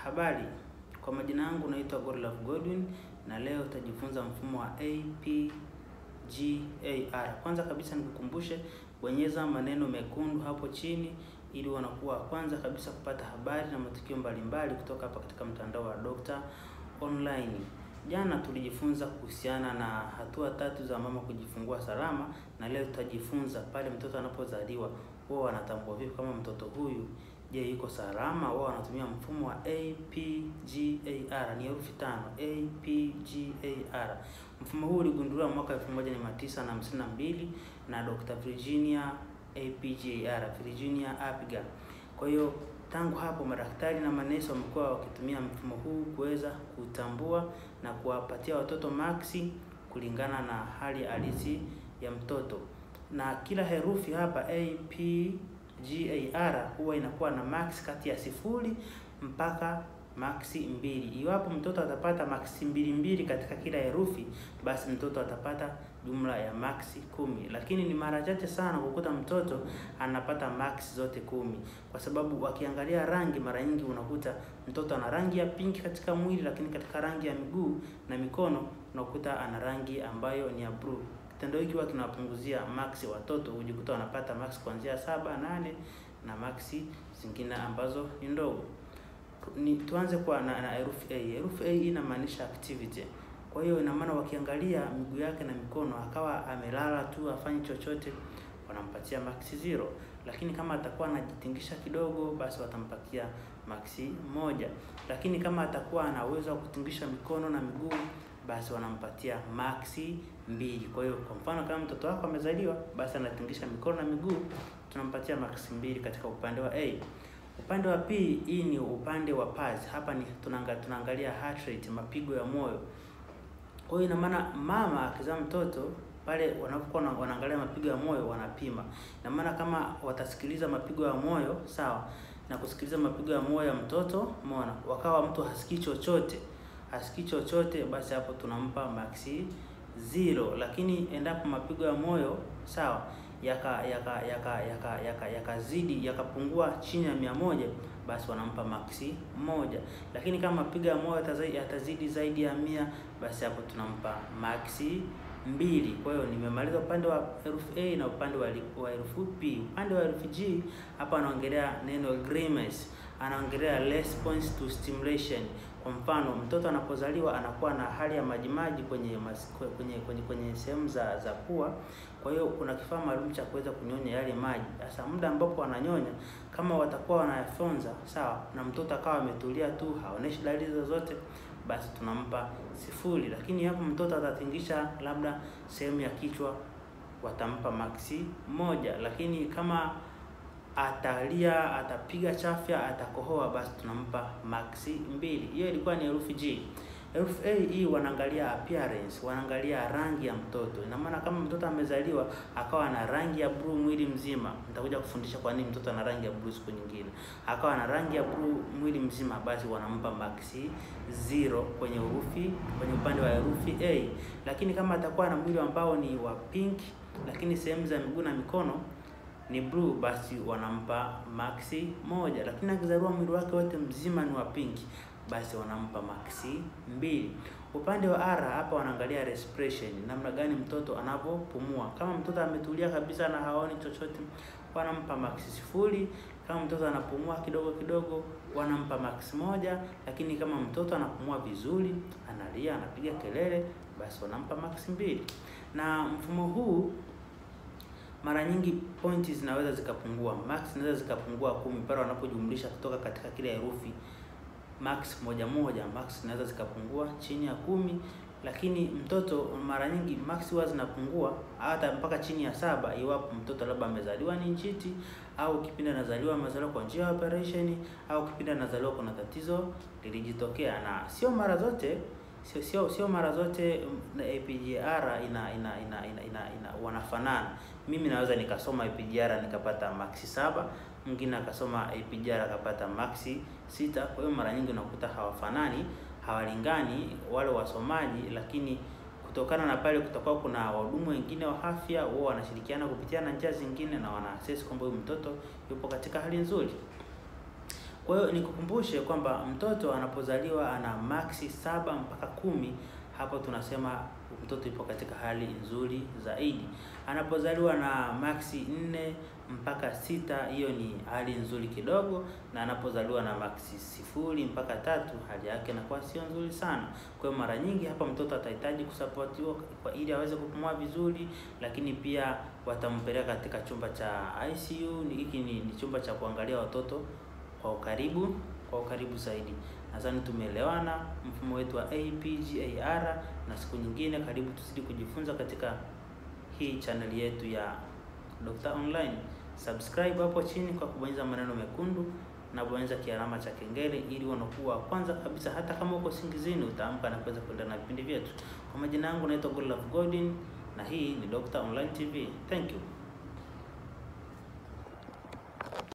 Habari, kwa majina yangu naitwa Godlove Godwin na leo utajifunza mfumo wa APGAR. Kwanza kabisa nikukumbushe, bonyeza maneno mekundu hapo chini ili wanakuwa kwanza kabisa kupata habari na matukio mbalimbali kutoka hapa katika mtandao wa Dr. Online. Jana tulijifunza kuhusiana na hatua tatu za mama kujifungua salama, na leo tutajifunza pale mtoto anapozaliwa wao wanatambua vipi kama mtoto huyu je, yuko salama. Wao wanatumia mfumo wa APGAR, ni herufi tano, APGAR. Mfumo huu uligunduliwa mwaka 1952 na Dr. Virginia APGAR, Virginia Apgar. Kwa hiyo tangu hapo madaktari na manesi wamekuwa wakitumia mfumo huu kuweza kutambua na kuwapatia watoto maksi kulingana na hali halisi ya mtoto, na kila herufi hapa APGAR huwa inakuwa na max kati ya sifuri mpaka maksi mbili. Iwapo mtoto atapata maksi mbili mbili katika kila herufi, basi mtoto atapata jumla ya maksi kumi, lakini ni mara chache sana kukuta mtoto anapata maksi zote kumi, kwa sababu wakiangalia rangi, mara nyingi unakuta mtoto ana rangi ya pinki katika mwili, lakini katika rangi ya miguu na mikono unakuta ana rangi ambayo ni ya blue. Kitendo hiki huwa kinawapunguzia maksi watoto, hujikuta wanapata maksi kuanzia saba, nane na maksi zingine ambazo ni ndogo. Ni tuanze kwa na, na herufi A. Herufi A inamaanisha activity. Kwa hiyo ina maana wakiangalia miguu yake na mikono akawa amelala tu afanyi chochote, wanampatia maksi zero, lakini kama atakuwa anajitingisha kidogo, basi watampatia maksi moja, lakini kama atakuwa ana uwezo wa kutingisha mikono na miguu, basi wanampatia maksi mbili. Kwa hiyo kwa mfano kama mtoto wako amezaliwa, basi anatingisha mikono na miguu, tunampatia maksi mbili katika upande wa A. Upande wa P, hii ni upande wa pulse. Hapa ni tunaangalia tunaangalia heart rate, mapigo ya moyo. Kwa hiyo ina maana mama akizaa mtoto pale wanapokuwa wanaangalia mapigo ya moyo wanapima. Ina maana kama watasikiliza mapigo ya moyo sawa, na kusikiliza mapigo ya moyo ya mtoto, umeona, wakawa mtu hasikii chochote, hasikii chochote, basi hapo tunampa maksi zero. Lakini endapo mapigo ya moyo sawa yaka yaka yaka yaka yaka yakazidi yakapungua chini ya mia moja basi wanampa maksi moja. Lakini kama mapigo ya moyo yatazidi zaidi ya mia basi hapo tunampa maksi mbili. Kwa hiyo nimemaliza upande wa herufi A na upande wa wa herufi P. Upande wa herufi G hapa anaongelea neno grimace, anaongelea response to stimulation. Kwa mfano mtoto anapozaliwa anakuwa na hali ya majimaji kwenye mas, kwenye kwenye kwenye sehemu za za pua. Kwa hiyo kuna kifaa maalum cha kuweza kunyonya yale maji. Sasa muda ambapo wananyonya, kama watakuwa wanayafyonza sawa, na mtoto akawa ametulia tu, haoneshi dalili zozote, basi tunampa sifuri. Lakini hapo mtoto atatingisha labda sehemu ya kichwa, watampa maksi moja. Lakini kama atalia, atapiga chafya, atakohoa, basi tunampa maksi mbili. Hiyo ilikuwa ni herufi G. Herufi A hii wanaangalia appearance, wanaangalia rangi ya mtoto. Ina maana kama mtoto amezaliwa akawa na rangi ya blue mwili mzima, nitakuja kufundisha kwa nini mtoto ana rangi ya blue siku nyingine. Akawa na rangi ya blue mwili mzima, basi wanampa maksi zero kwenye herufi, kwenye upande wa herufi A. Lakini kama atakuwa na mwili ambao ni wa pink, lakini sehemu za miguu na mikono ni blue, basi wanampa maksi moja. Lakini akizaliwa mwili wake wote mzima ni wa pink basi wanampa maksi mbili. Upande wa R hapa wanaangalia respiration, namna gani mtoto anavyopumua. Kama mtoto ametulia kabisa na haoni chochote, wanampa maksi sifuri. Kama mtoto anapumua kidogo kidogo, wanampa maksi moja. Lakini kama mtoto anapumua vizuri, analia, anapiga kelele, basi wanampa maksi mbili. Na mfumo huu mara nyingi pointi zinaweza zikapungua, max zinaweza zikapungua kumi pale wanapojumlisha kutoka katika kila herufi max moja moja, max zinaweza zikapungua chini ya kumi. Lakini mtoto mara nyingi max huwa zinapungua hata mpaka chini ya saba, iwapo mtoto labda amezaliwa ni njiti, au kipindi anazaliwa amezaliwa kwa njia ya operation, au kipindi anazaliwa kuna tatizo lilijitokea. Na sio mara zote sio sio sio mara zote APGAR ina ina ina, ina, ina, ina wanafanana. Mimi naweza nikasoma APGAR nikapata maksi saba, mwingine akasoma APGAR akapata maksi sita. Kwa hiyo mara nyingi unakuta hawafanani, hawalingani wale wasomaji, lakini kutokana na pale kutakuwa kuna wahudumu wengine wa afya, wao wanashirikiana kupitia na njia zingine na wana assess kwamba huyu mtoto yupo katika hali nzuri. Kwa hiyo nikukumbushe kwamba mtoto anapozaliwa ana maksi saba mpaka kumi, hapo tunasema mtoto yupo katika hali nzuri zaidi. Anapozaliwa na maksi nne mpaka sita, hiyo ni hali nzuri kidogo, na anapozaliwa na maksi sifuri mpaka tatu, hali yake inakuwa sio nzuri sana. Kwa hiyo mara nyingi hapa mtoto atahitaji kusapotiwa kwa ili aweze kupumua vizuri, lakini pia watampeleka katika chumba cha ICU. Hiki ni, ni chumba cha kuangalia watoto kwa ukaribu kwa ukaribu zaidi. Nadhani tumeelewana mfumo wetu wa APGAR, na siku nyingine karibu tuzidi kujifunza katika hii channel yetu ya Dr. Online. Subscribe hapo chini kwa kubonyeza maneno mekundu na bonyeza kialama cha kengele ili unakuwa kwanza kabisa, hata kama uko singizini utaamka na kuweza kuendelea na vipindi vyetu. Kwa majina yangu naitwa Godlove Godin na hii ni Dr. Online TV. Thank you.